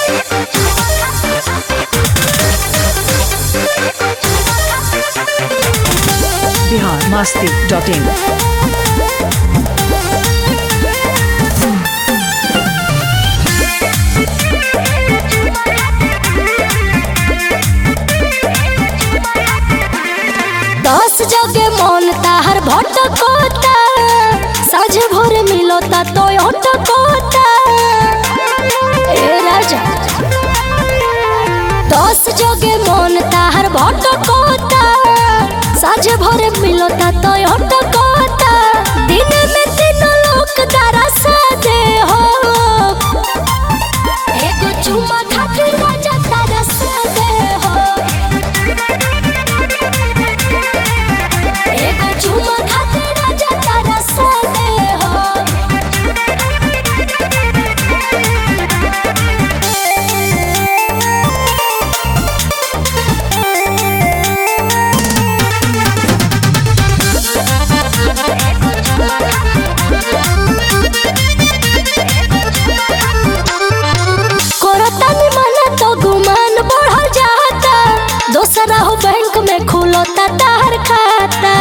Bihar Masti dot in दस जगे मन ताहर भटकोता साझ भोर मिलोता तो अटकोता ए राजा दस जगे मन ताहर भटकोता साझ भोर मिलोता तो अटकोता दिन में तीन लोक दरसा दे हो एगो चुम्मा खातिर राजा तरसा दे हो एगो चुम्मा खातिर राजा तरसा दे हो कोरतानी मना तो गुमान बढ़ल जाता दोसरा हो बैंक में खुलता तार खाता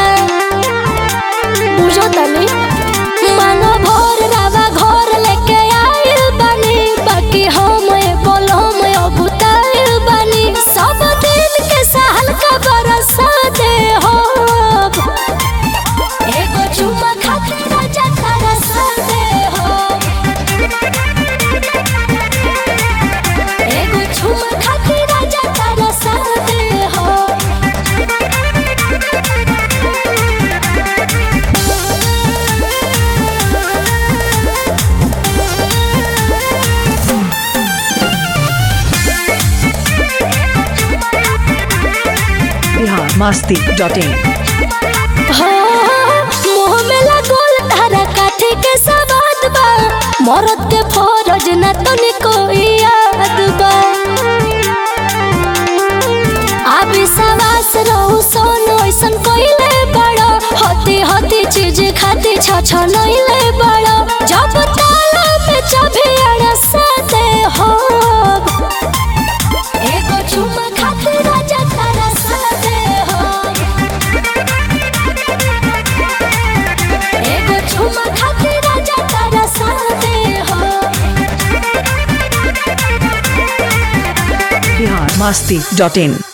बुझो तनी मांगो भोर रावा घर लेके आइल बानी बाकी हम बोलो मैं अबुताइल बानी सब दिन के साल का बरसा दे हो एगो चुम्मा खातिर राजा तरसा दे हो एगो झूम खातिर राजा तरसा दे हो बिहार मस्ती डॉट इन हो मुंह में लगोल तारा काठे के सवाद बा मरद के फरज न तनिको याद बा आबी सवास रहू सोनो ऐसन कोइले बड़ो होती होती चीज खाती छ छ नइले बड़ो जब ताला में चाबी अड़सा दे हो एगो चुम्मा खातिर राजा तरसा दे हो एगो चुम्मा खातिर राजा तरसा दे हो बिहार मस्ती डॉट इन